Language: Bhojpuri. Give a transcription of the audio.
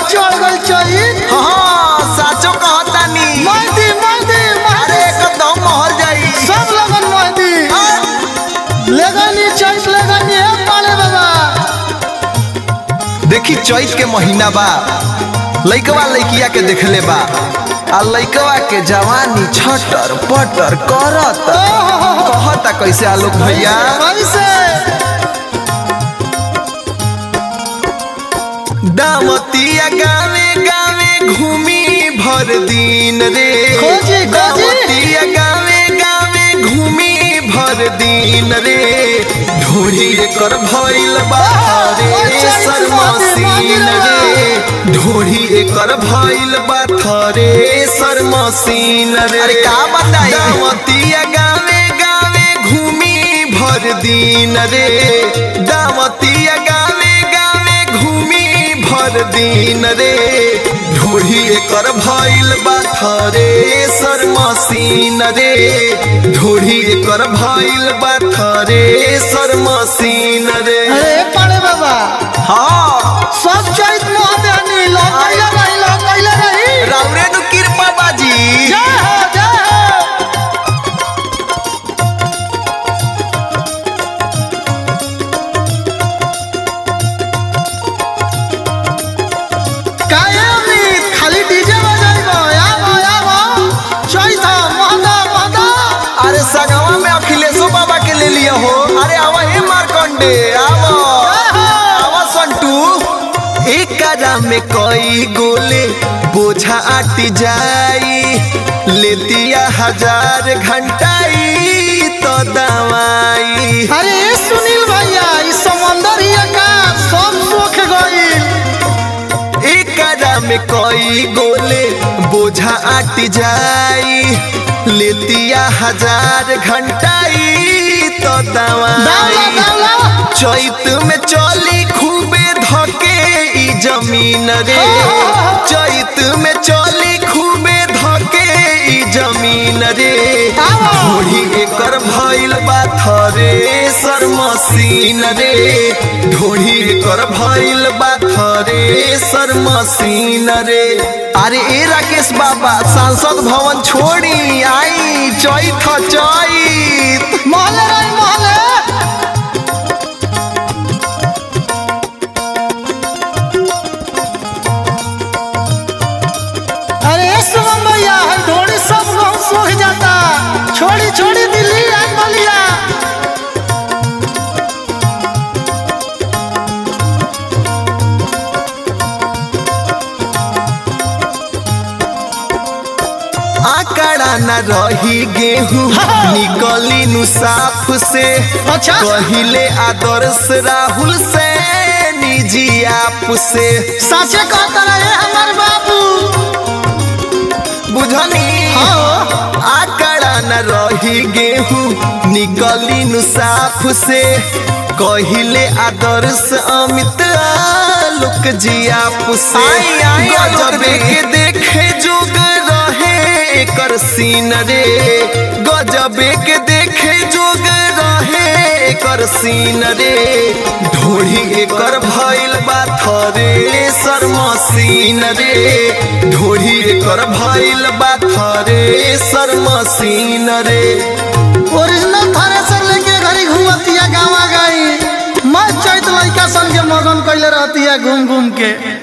चढ़ गल चढ़ी हाँ साचो कहतानी महदी महदी अरे महदी एकदम महल जाई सब लगन महदी लेगनी चैत लेगनी है पाले बाबा देखी चैत के महीना बा लइकवा लइकिया के देखले बा आ लइकवा के जवानी छटर पटर करत कहता कैसे आलोक भैया कैसे दामतिया गावे गावे घूमी भर दिन रे खोजी, खोजी। दामतिया गावे गावे घूमी भर दिन रे ढोरी एकर भइल बा रे अच्छा, सरमसीन रे ढोरी एकर भइल बा थरे सरमसीन रे अरे का बताई दामतिया गावे गावे घूमी भर दिन रे दामतिया गावे गावे घूमी भर दिन रे ढोढ़ी एकर भइल बा थरे सरमसीन रे ढोढ़ी एकर भइल बा थरे सरमसीन रे अरे पाले बाबा हाँ सब चैत महदेनी लो कैले रही लो कैले रही राउरे नु कृपा बाजी जय हो जय हो काहे अमित खाली डीजे बजाइबो आबो आबो चैत महदा महदा अरे सगवा में अखिलेशो बाबा के ले लिया हो अरे आवा हे मारकंडे आवा आवा संटू एक करा में कई गोले बोझा आटी जाई लेतिया हजार घंटाई तो दवाई अरे ए सुनील भैया ई समंदर ही का सब सोख गइल एकरा में कई गोले बोझा आट जाई लेतिया हजार घंटाई तो दावला दवाई दावला चैत में चली खूबे धके ई जमीन रे चैत में चली खूबे धके ई जमीन रे आवा। घोड़ी एकर भइल बा थरे सर मशीन रे ढोड़ी एकर भइल बा थरे सर मशीन रे अरे ए राकेश बाबा सांसद भवन छोड़ी आई चैत चैत महले रही महले अरे ए सुमन भैया है ढोड़ी सब गाँव सूख जाता छोड़ी छोड़ी दिल्ली आज बलिया आकड़ा न रही गेहूं निकली नु साफ से अच्छा। कहिले आदर्श राहुल से निजी आप से साचे कहता रहे हमार बाबू बुझनी हाँ। आकड़ा न रही गेहूं निकली नु साफ से कहिले आदर्श अमित आलोक जी आप से आई, आई, गजबे के देखे जोग रहे एकर सीन रे गजबे के देखे जोग रहे एकर सीन रे ढोढ़ी एकर भइल बा थरे सर मसीन रे ढोढ़ी एकर भइल बा थरे सर मसीन रे ओरिजिनल थ्रेसर लेके घरी घूमतिया गावा गई मैं चैत लइका सन के मगन कैले रहतिया घूम घूम के